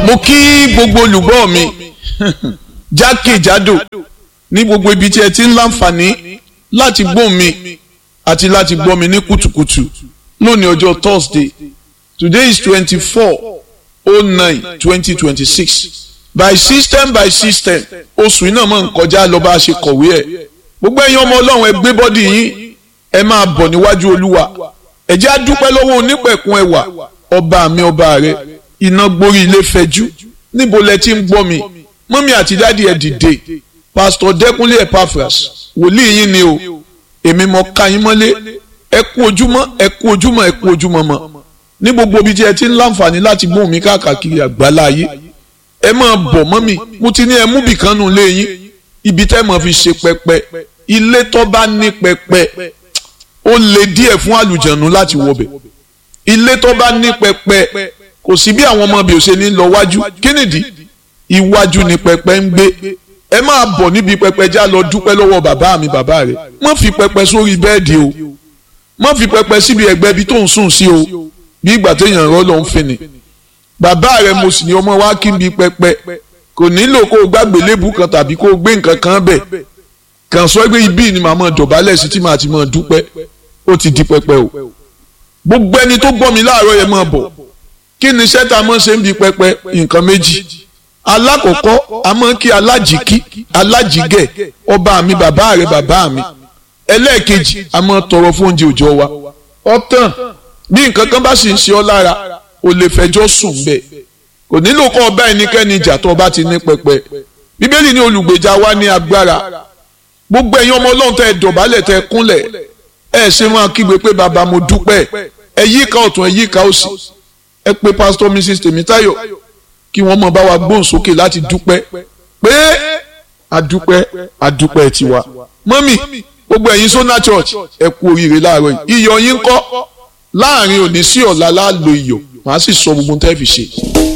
mo kí gbogbo olùgbọ́ mi jákèjádò ní gbogbo ibi tí ẹ ti ń láǹfààní láti gbọ́ mi àti láti gbọ́ mi ní kùtùkùtù lónìí ọjọ́ Thursday today is twenty four oh nine twenty twenty six by system by system oṣù iná máa ń kọjá lọ bá a ṣe kọ̀wé ẹ̀ gbogbo ẹ̀yin ọmọ ọlọ́run ẹ gbé bọ́dì yín ẹ máa bọ̀ níwájú olúwa ẹ jẹ́ á dúpẹ́ lọ́wọ́ onípẹ̀kun ẹwà ọba mi ọba rẹ iná gborí ilé fẹjú níbo lẹ ti ń gbọ́ mi mọ́mí àti dáàdi ẹ̀ dìde pásítọ̀ dẹ́kunlé epaphras wòlíì yín ni o èmi mọ̀ ká yín mọ́lé ẹ kú ojúmọ́ ẹ kú ojúmọ́ ẹ kú ojúmọ́ mọ́ ní gbogbo ibi tí ẹ ti ń láǹfààní láti gbóhùn mi káàkiri àgbáláyé ẹ máa bọ̀ mọ́mí mo ti ní ẹ mú bìkan nù lé yín ibi tẹ́ mọ̀ fi ṣe pẹpẹ ilé tó bá ní pẹpẹ ó le díẹ̀ fún àlùjànnú láti wọbẹ̀ ilé tó bá ní pẹpẹ kò sí bí àwọn ọmọ bí ó ṣe ní lọ wájú kí nìdí iwájú ni pẹpẹ ń gbé ẹ máa bọ̀ níbi pẹpẹ já lọ dúpẹ́ lọ́wọ́ bàbá mi bàbá rẹ̀ má fi pẹpẹ sórí bẹ́ẹ̀dì o má fi pẹpẹ síbi ẹ̀gbẹ́ ibi tó ń sùn sí o bí ìgbà téèyàn rọ́ ló ń fin ni bàbá rẹ̀ mo sì ní ọmọ wa kí n bi pẹpẹ kò nílò kó o gbàgbé lébù kan tàbí kó o gbé nǹkan kan bẹ̀ kàn sọ pé ibi ni màá mọ̀ dọ̀bálẹ̀ sí tí màá ti mọ̀ dúpẹ́ ó ti di pẹpẹ o gbogbo ẹni tó gbọ́ mi láàárọ̀ yẹn máa bọ̀ kí ni iṣẹ́ tá a máa ṣe ń bi pẹpẹ nǹkan méjì alákọ̀ọ́kọ́ a máa ń kí alájìkí alájìgẹ̀ ọba mi bàbá rẹ̀ bàbá mi ẹlẹ́ẹ̀kejì a máa tọrọ fún oúnjẹ òòjọ́ wa ọ̀tàn bí nǹkan kan bá sì ń ṣe ọ́ lára o lè fẹjọ́ sùn bẹ́ẹ̀ kò nílò kọ́ ọba ẹnikẹ́ni ìjà tó ọba ti ní pẹpẹ bíbélì ní olùgbèjà wa ní agbára gbogbo ẹ̀yin ọmọ ọlọ́run tẹ́ ẹ dọ̀bálẹ̀ tẹ́ ẹ kúnlẹ̀ ẹ ṣe máa kígbe pé bàbá mo dúpẹ́ ẹ yíká ọ̀tún ẹ yíká òsì ẹ pé pásítọ̀ mrs tèmítáyọ̀ kí wọ́n mọ̀ bá wa gbóhùn sókè láti dúpẹ́ pé adúpẹ́ adúpẹ́ tiwa mọ́mì gbogbo ẹ̀yin sona church ẹ kú oríire láàárọ̀ yìí iyọ̀ yín kọ́ láàrin òní sí ọ̀la láàlò iyọ̀ màá sì sọ gbogbo tẹ́ fi ṣe.